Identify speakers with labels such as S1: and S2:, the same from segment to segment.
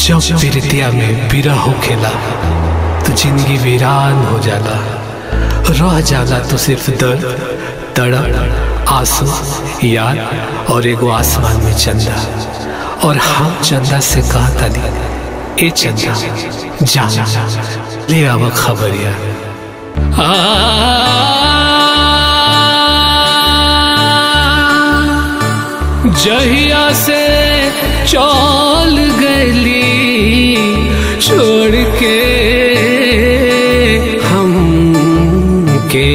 S1: जब प्रीतिया में बिरह होखेला तो जिंदगी वीरान हो जाला रह जाला तो सिर्फ दर्द तड़प आंसू याद और एगो आसमान में चंदा और हम चंदा से कहा तानी ए चंदा जा ले आवा खबरिया जहिया से चल गली छोड़ के हम के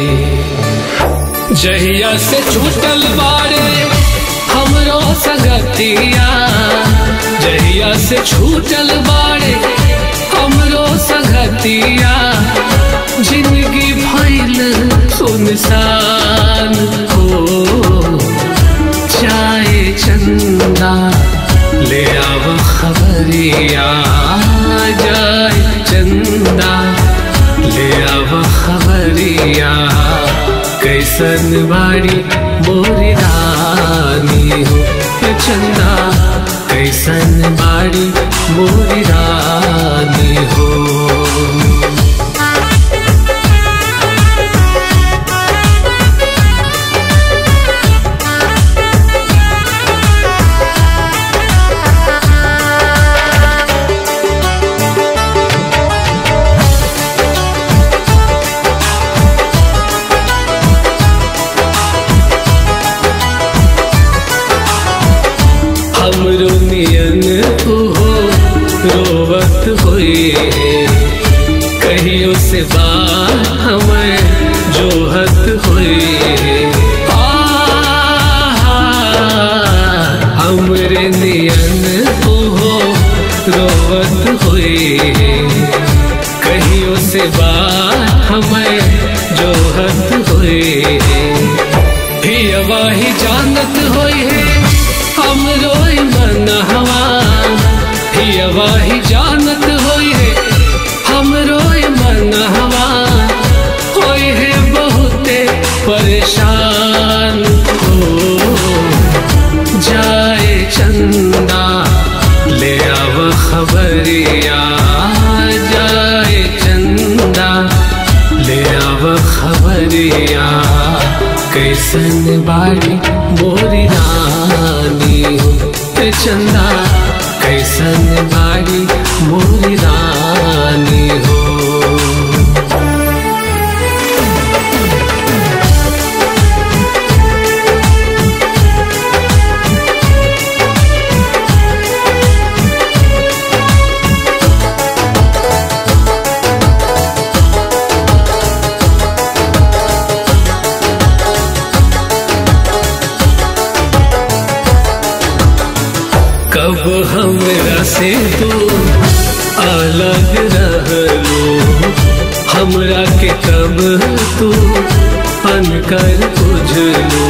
S1: जहिया से छूटल बारे हमरो सगतिया जहिया से छूटल बारे हमरो सगतिया जिंदगी भइल सुनसान हो जाए चंदा ले आव खबरिया जाए चंदा ले आव खबरिया कैसन बाड़ी मोरी रानी हो चंदा कैसन बाड़ी मोरी रानी हो हमरो नियन हो रोवत होए कहियो से बात हमें जोहत होए हमरे नियन हो रोवत होए कहियो से बात हमें जोहत होए हियवा ही जानत होए हम रोई मन हवा हियवा ही जानत होई है हम रोई मन हवा होई है बहुते परेशान हो जाए चंदा ले आव खबरिया जाए चंदा ले आव खबरिया कैसन बाड़ी मोरी रानी हो चंदा कैसन बाड़ी मोरी रानी हो कब हमरा से तू अलग रहलो हमरा के कब तू अनकर बुझलो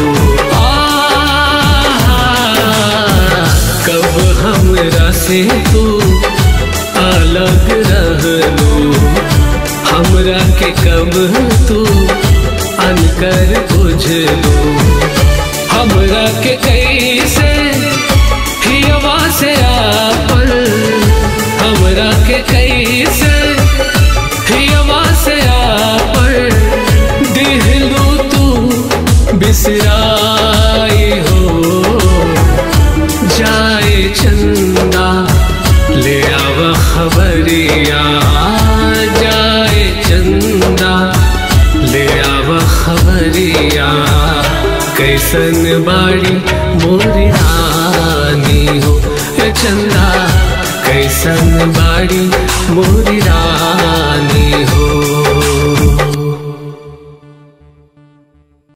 S1: कब हमरा से तू अलग रहलो हमरा के कब तू अनकर बुझलो हमरा के कैसे हियवा से आपन हमरा के कैसे हियवा से आपन दिहलू तू बिसराई हो जाए चंदा ले आव खबरिया जाए चंदा ले आव खबरिया कैसन बाड़ी मोरी रानी हो चंदा कैसन बाड़ी मोरी रानी हो